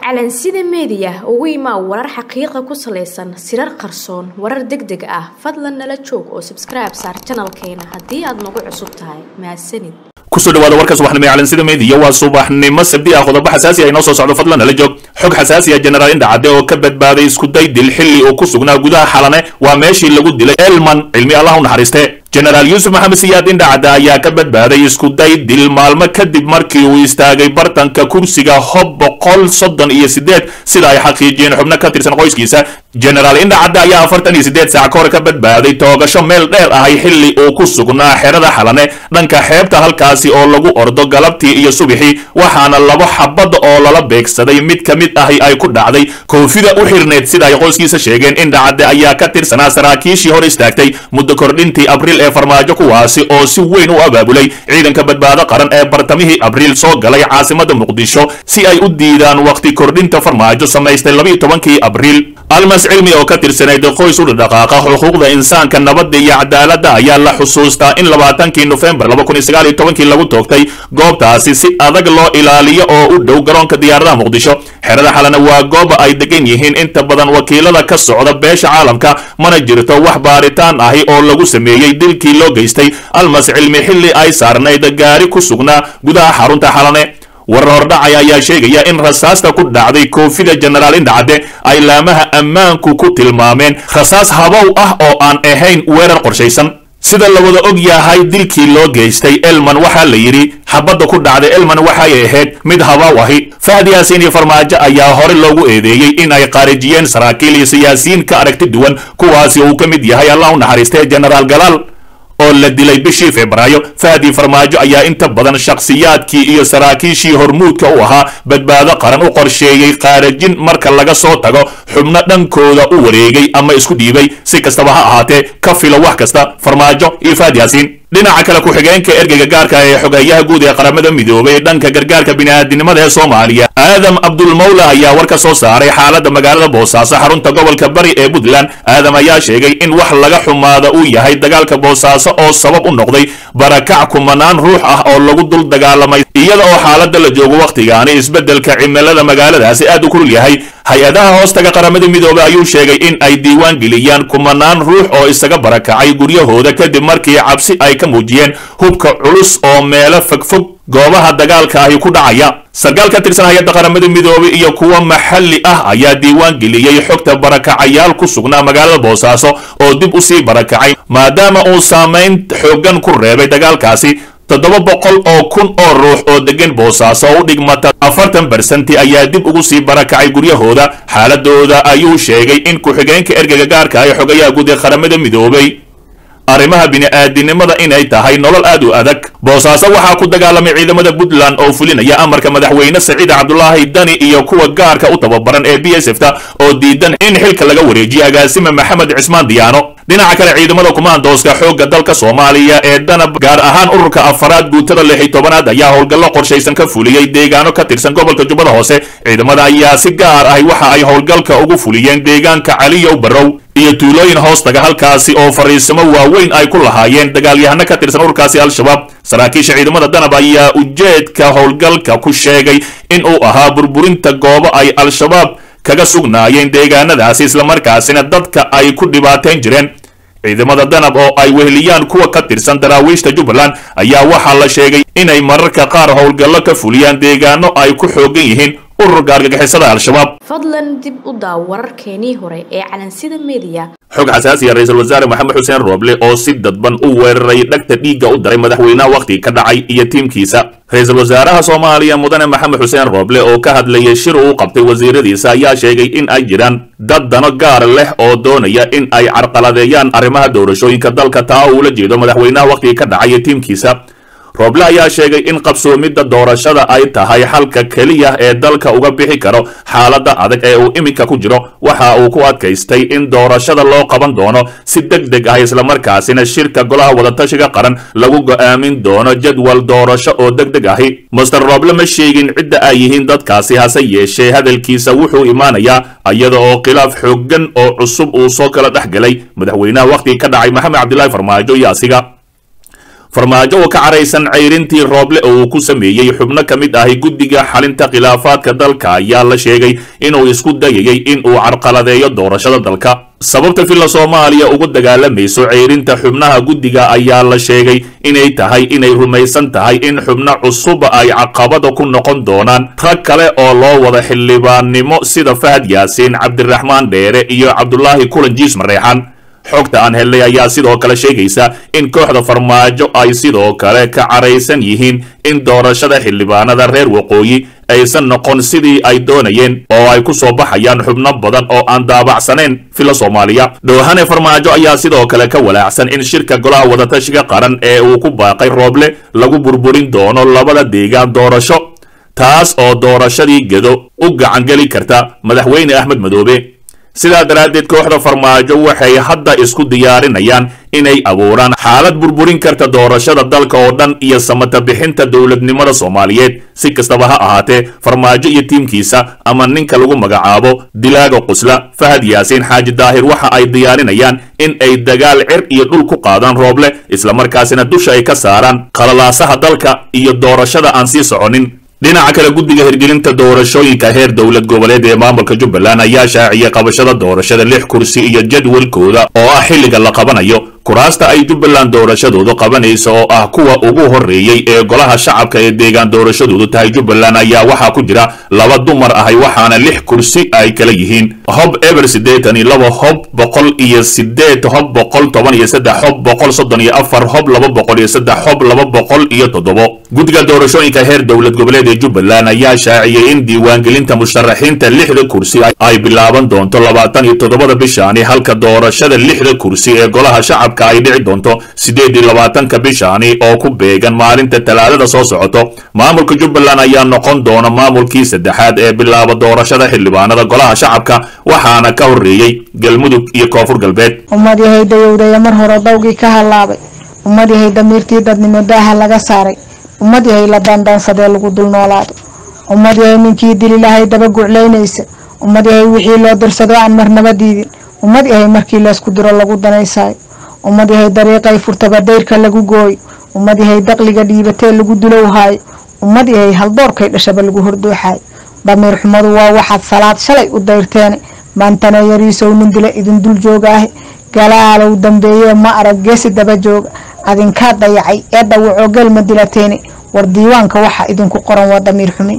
calansida meediya ugu imaa warar xaqiiqa ku salaysan sirar qarsoon warar deg deg ah fadlan nala joog oo sabskribe saar janalkeena haddii aad nagu cusub tahay mahadsanid kusoo dhawaada warka subaxnimo ee calansida meediya waa subaxnimo sabdi ah qodobo xasaasi ah inoo soo socdo fadlan nala joog xog xasaasi ah jenaraal indhacadde oo ka badbaaday iskuday dil xilli uu ku sugnaa gudaha xalane waa meeshii lagu dilay elman cilmi allah u naxariiste jenaraal yuusuf maxamed siyaad indhacadda ayaa ka badbaaday iskuday dil maalmo kadib markii uu istaagay bartanka kursiga hob boqol soddon iyo sideed sida ay xaqiijiyeen xubno ka tirsan qoyskiisa jenaraal indhacadda ayaa afartan iyo sideed saac ka hor ka badbaaday toogasho meel dheer ahay xilli uu ku sugnaa xerada xalane dhanka xeebta halkaasi oo lagu ordo galabtii iyo subixii waxaana labo xabad oo lala beegsaday mid ka mid ahi ay ku dhacday koofida u xirneed sida ay qoyskiisa sheegeen indhacadde ayaa ka tirsanaa saraakiishii hor istaagtay muddo kordhintii abriil ee farmaajo kuwaasi oo si weyn u abaabulay ciidanka badbaado qaran ee bartamihii abriil soo galay caasimada muqdisho si ay u diidaan wakhti kordhinta farmaajo samaystay labiiyo tobankii abriil almas cilmi oo ka tirsanayd qoys u dhaqaaqa xuquuqda insaanka nabadda iyo cadaaladda ayaa la xusuustaa in labaatankii nofembar laba kun iyo sagaal iyo tobankii lagu toogtay goobtaasi si adag loo ilaaliyo oo u dhow garoonka diyaaradaha muqdisho xerada xalana waa gooba ay degan yihiin inta badan wakiilada ka socda beesha caalamka mana jirto wax baaritaan ahi oo lagu sameeyey dilkii loo geystay almas cilmi xilli ay saarnayd gaari ku sugnaa gudaha xarunta xalane warar hordhacaya ayaa sheegaya in rasaasta ku dhacday koofida jenaraal indhacadde ay laamaha ammaanku ku tilmaameen rasaas habow ah oo aan ahayn weerar qorshaysan sida la wada og yahay dilkii loo geystay elman waxaa la yidhi xabadda ku dhacday elman waxay ahayd mid habow ahi fahdi yaasiin iyo farmaajo ayaa hore loogu eedeeyey in ay qaarijiyeen saraakiil iyo siyaasiyiin ka aragti duwan kuwaasi uu ka mid yahay allah u naxariistay jenaraal galaal oo la dilay bishii febraayo fahdi farmaajo ayaa inta badan shakhsiyaadkii iyo saraakiishii hormuudka u ahaa badbaado qaran u qorsheeyey qaarajin marka laga soo tago xubno dhankooda u wareegay ama isku dhiibay si kastaba ha ahaatee ka filo wax kasta farmaajo iyo fahdi yaasiin dhinaca kale ku-xigeenka ergeyga gaarka ee xogeeyaha guud ee qaramada midoobay ee dhanka gargaarka bini'aadinimada ee soomaaliya aadam abdulmawla ayaa war ka soo saaray xaaladda magaalada boosaaso xarunta gobolka bari ee puntland aadam ayaa sheegay in wax laga xumaada uu yahay dagaalka boosaaso oo sabab u noqday barakac kumanaan ruux ah oo lagu dul dagaalamay iyada oo xaaladda la joogo wakhtigaani isbeddelka cimilada magaaladaasi aad u kulul yahay hay-adaha hoostaga qaramada midoobay ayuu sheegay in ay diiwaan geliyaan kumanaan ruux oo isaga barakacay guryahooda kadib markii cabsi ay ka muujiyeen hubka culus oo meelo fogfog goobaha dagaalka ahi ku dhacaya sarkaal ka tirsan hay-adda qaramada midoobay iyo kuwa maxalli ah ayaa diiwaan geliyey xogta barakacayaal ku sugnaa magaalada boosaaso oo dib u sii barakacay maadaama uu saamayn xooggan ku reebay dagaalkaasi toddoba boqol oo kun oo ruux oo degan boosaaso oo u dhigmata afartan barsanti ayaa dib ugu sii barakacay guryahooda xaaladooda ayuu sheegay in ku-xigeenka ergeyga gaarka ah ee xogayaha guud ee qaramada midoobay arrimaha bini'aadinimada inay tahay nolol aad u adag boosaaso waxaa ku dagaalamay ciidamada puntland oo fulinaya amarka madaxweyne saciid cabdulaahi dani iyo kuwa gaarka u tababaran ee b s f ta oo diidan in xilka laga wareejiyo agaasime maxamed cismaan diyaano dhinaca kale ciidamada kumaandooska xoogga dalka soomaaliya ee danab gaar ahaan ururka afaraad guutada lix iyo tobanaad ayaa howlgallo qorshaysan ka fuliyey deegaano ka tirsan gobolka jubbada hoose ciidamada ayaa si gaar ahi waxa ay howlgalka ugu fuliyeen deegaanka caliyow barrow iyo tuulooyin hoostaga halkaasi oo fariisimo waaweyn ay ku lahaayeen dagaalyahano ka tirsan ururkaasi al-shabaab saraakiisha ciidamada danab ayaa ujeedka howlgalka ku sheegay in uu ahaa burburinta goobo ay al-shabaab kaga sugnaayeen deegaanadaasi islamarkaasina dadka ay ku dhibaateen jireen ciidamada danab oo ay weheliyaan kuwa ka tirsan daraawiishta jubbaland ayaa waxaa la sheegay inay mararka qaar howlgallo ka fuliyaan deegaano ay ku xoogan yihiin ururka argagixisada al-shabaab fadlan dib u daaw wararkeenii hore ee calansida meediya xog xasaasiya ra-iisul wasaare maxamed xuseen rooble oo si dadban u weeraray dhagta dhiigga u daray madaxweynaha wakhtiga ka dhacay iyo tiimkiisa ra-iisul wasaaraha soomaaliya mudane maxamed xuseen rooble oo ka hadlayay shir uu qabtay wasiiradiisa ayaa sheegay in ay jiraan dad dano gaar leh oo doonaya in ay carqaladeeyaan arrimaha doorashooyinka dalka taa oo ula jeedo madaxweynaha wakhtiga ka dhacay iyo tiimkiisa rooble ayaa sheegay in qabsoomidda doorashada ay tahay xalka keliya ee dalka uga bixi karo xaaladda adag ee uu iminka ku jiro waxa uu ku adkaystay in doorashada loo qaban doono si deg deg ah islamarkaasina shirka golaha wadatashiga qaran lagu go'aamin doono jadwal doorasho oo deg deg ahi master rooble ma sheegin cidda ay yihiin dadkaasi hase yeeshee hadalkiisa wuxuu imaanayaa iyada oo khilaaf xooggan oo cusub uu soo kala dhex galay madaxweynaha wakhtiga ka dhacay maxamed cabdilaahi farmaajo iyo asiga farmaajo oo ka caraysan cayrintii rooble oo uu ku sameeyey xubno ka mid ahi guddiga xalinta khilaafaadka dalka ayaa la sheegay inuu isku dayayay in uu carqaladeeyo doorashada dalka sababta villa soomaaliya ugu dagaalamayso ceyrinta xubnaha guddiga ayaa la sheegay inay tahay inay rumaysan tahay in xubno cusub ay caqabada ku noqon doonaan rag kale oo loo wada xildhibaannimo sida fahad yaasiin cabdiraxmaan dheere iyo cabdulaahi kulan jiis mareexan xogta aan helnay ayaa sidoo kale sheegaysa in kooxda farmaajo ay sidoo kale ka caraysan yihiin in doorashada xildhibaanada reer waqooyi aysan noqon sidii ay doonayeen oo ay ku soo baxayaan xubno badan oo aan daabacsanayn villa soomaaliya dhowhane farmaajo ayaa sidoo kale ka walaacsan in shirka golaha wadatashiga qaran ee uu ku baaqay rooble lagu burburin doono labada deegaan doorasho taas oo doorashadii gedo u gacangeli karta madaxweyne axmed madoobe sidaa daraaddeed kooxda farmaajo waxay hadda isku diyaarinayaan inay abuuraan xaalad burburin karta doorashada dalka oo dhan iyo samata bixinta dowladnimada soomaaliyeed si kastaba ha ahaatee farmaajo iyo tiimkiisa ama ninka lagu magacaabo dilaaga qusla fahad yaasiin xaaji daahir waxa ay diyaarinayaan in ay dagaal cir iyo dhul ku qaadaan rooble islamarkaasina dusha ay ka saaraan qalalaasaha dalka iyo doorashada aan sii soconin dhinaca kale guddiga hirgelinta doorashooyinka heer dowlad goboleed ee maamulka jubbaland ayaa shaaciyay qabashada doorashada lix kursi iyo jadwalkooda oo ah xilliga la qabanayo kuraasta ay jubbaland doorashadoodu qabanaysa oo ah kuwa ugu horreeyey ee golaha shacabka ee deegaan doorashadoodu tahay jubbaland ayaa waxaa ku jira laba dumar ahay waxaana lix kursi ay kala yihiin hob eber siddeetan iyo laba hob boqol iyo sideed hob boqol toban iyo saddex hob boqol soddon iyo afar hob laba boqol iyo saddex hob laba boqol iyo toddobo guddiga doorashooyinka heer dowlad goboleed ee jubbaland ayaa shaaciyey in diiwaangelinta musharaxiinta lixda kursi ay bilaaban doonto labaatan iyo toddobada bishaani halka doorashada lixda kursi ee golaha shacabka ay dhici doonto sideed iyo labaatanka bishaani oo ku beegan maalinta talaadada soo socoto maamulka jubbaland ayaa noqon doona maamulkii saddexaad ee bilaaba doorashada xildhibaanada golaha shacabka waxaana ka horreeyey galmudug iyo koonfur galbeed ummad yahay dayowdaya mar hore dawgii ka hallaabay ummad yahay damiirtii dadnimo daaha laga saaray ummad yahay la daandaansadee lagu dul noolaado ummad yahay ninkii dililahay daba guclaynaysa ummad yahay wixii loo dirsado aan marnaba diidin ummad yahay markii laysku diro lagu danaysaayo ummad yahay dariiqay furtaba dayrka lagu gooyo ummad yahay daqliga dhiibatee lagu dulowhaayo ummad yahay haldoorkay dhashaba lagu hordooxaayo damiir xumadu waa waxaad salaad shalay u dayrteene maantana yariisow nin dila idin dul joogaahe galaalow dambeeye ma arag geesi daba jooga adinkaa dayacay ee dhawacoo gelma dilateene war diiwaanka waxa idinku qoran waa damiir xume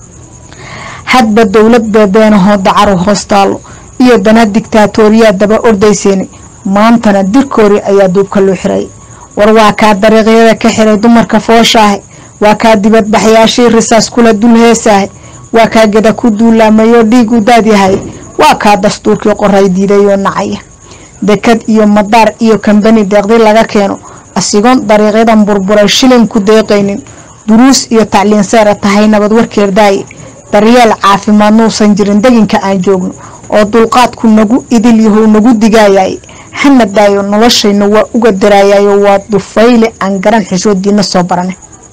hadba dowlad beebeenahoo dacaru hoos taallo iyo dana digtaatooriyaa daba ordayseene maantana dirkoori ayaa duubka loo xiray war waa kaa dariiqyada ka xiray dumarka fooshaahe waa kaa dibadbaxyaashii risaas kula dul heesaahe waa kaa geda ku duulaamayoo dhiig u daadyahay waa kaa dastuurkii qoray diidayoo nacaya dekad iyo madaar iyo kambani deeqdi laga keeno asigoon dariiqyadan burburay shilin ku deeqaynin duruus iyo tacliin seera tahay nabad warkeerdaaye daryeel caafimaad nuusan jirin deginka aan joogno oo dulqaadku nagu idil yahow nagu digaayay hana daayo noloshayna waa uga daraayayo waa dufayle aan garan xishoodiina soo barane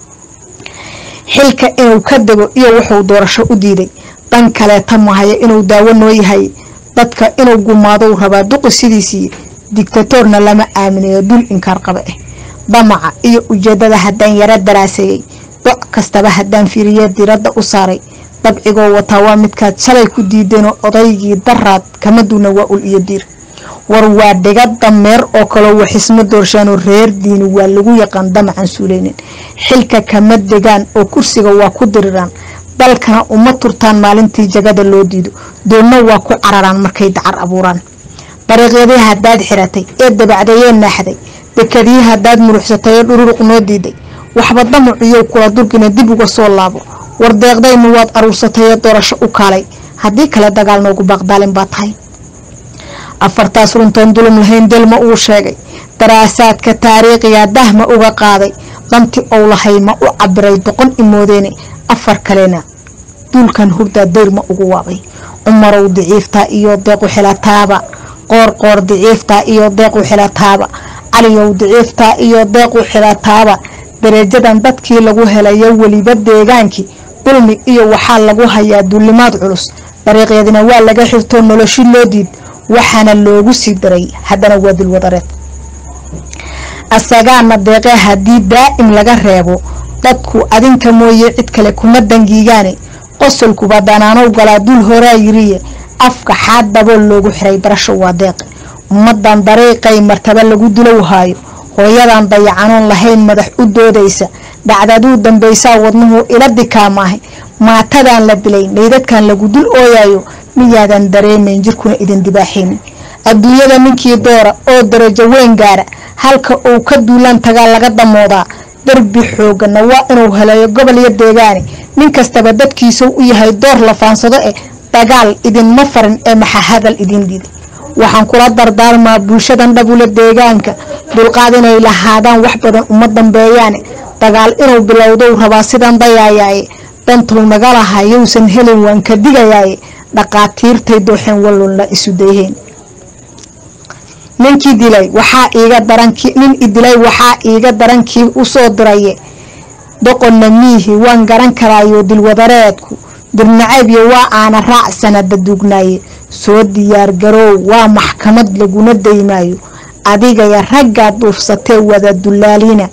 xilka inuu ka dego iyo wuxuu doorasho u diiday dan kaleeta mahaya inuu daawo noo yahay dadka inuu gumaadou rabaa duqi sidiisii digtatoorna lama aaminayo dul inkaar qaba ah damaca iyo ujeedada haddaan yaro daraaseeyey doc kastaba haddaan fiiriye diradda u saaray dabcigoo wataa waa midkaad shalay ku diideenoo odaygii daraad kama duuna waa ul iyo diir war waa dhiga dameer oo kaloo waxismo doorshaanoo reer diini waa lagu yaqaan damacan suuleynin xilka kama degaan oo kursiga waa ku diriraan dalkana uma turtaan maalintii jagada loo diido doonna waa ku cararaan markay dacar abuuraan dariiqyadii haddaad xiratay ee dabacdayee naaxday dekadii haddaad muruxsatay ee dhururuq noo diiday waxba damaciyow kula durgina dib uga soo laabo war deeqdaynu waad aruursatay ee doorasho u kaalay haddii kale dagaal noogu baaqdaalin baa tahay afartaas runtoon dulum lahayn delma uu sheegay daraasaadka taariikhiga dahma uga qaaday danti ou lahay ma u cabiray doqon imoodeene afar kalena duulkan hurdaa dayrma ugu waabay cumarow diciiftaa iyo deequ xilataaba qoorqoor diciiftaa iyo deequ xilataaba caliyow diciiftaa iyo deequ xilataaba dareejadan dadkii lagu helayo weliba deegaankii dulmi iyo waxaa lagu hayaa duulimaad culus dariiqyadina waa laga xirtoo noloshi loo diid waxaana loogu sii daray haddana waa dilwadareed asagaana deeqee haddii daa'im laga reebo dadku adinka mooye cid kale kuma dangiigaane qosolkuba danaanow galaa dul horaa yiriye afka xaad dabool loogu xiray barasho waa deeqe ummadan dariiqay martaba lagu dilow haayo hooyadan dayacanoon lahayn madax u doodaysa dhacdaduu dambaysaa wadnuhu ila dikaamaahay maatadan la dilay naydadkan lagu dul ooyayo miyaadan dareemayn jirkuna idin dibaaxaynin adduunyada ninkii doora oo darajo weyn gaara halka uu ka duulaan tagaa laga damoodaa darbi xoogana waa inuu heleeyo gobol iyo deegaane nin kastaba dadkiisau u yahay door la faansado eh dagaal idinma farin ee maxa hadal idin diiday waxaan kula dardaarmaa bulshadan dhabula deegaanka dulqaad inay lahaadaan wax badan uma dambeeyaane dagaal inuu bilowdou rabaa sidan dayaayaaye dantuu naga lahaa yowsan helin waan ka digayaaye dhaqaatiirtay dooxeen wallunla isu dayheen ninkii dilay waxaa iiga daranki nin idilay waxaa iiga darankii usoo diraye doqonna miihi waan garan karaayo dilwadareedku dirnacaybiyo waa aana raac sanada duugnaaye soo diyaar garoow waa maxkamad laguna daymaayo adigaya raggaa duufsatee wada dulaaliina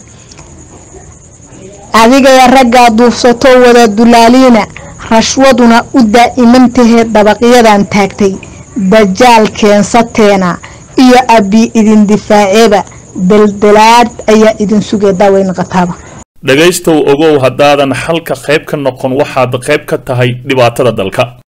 adigaya raggaa duufsatoo wada dulaaliina rashwaduna u daa'imantahee dabaqyadan taagtay dajaal keensateena iyo abbi idin difaaceeba daldalaad ayaa idin sugee daaweyn qataaba dhegaystow ogow haddaadan xalka qayb ka noqon waxaad qayb ka tahay dhibaatada dalka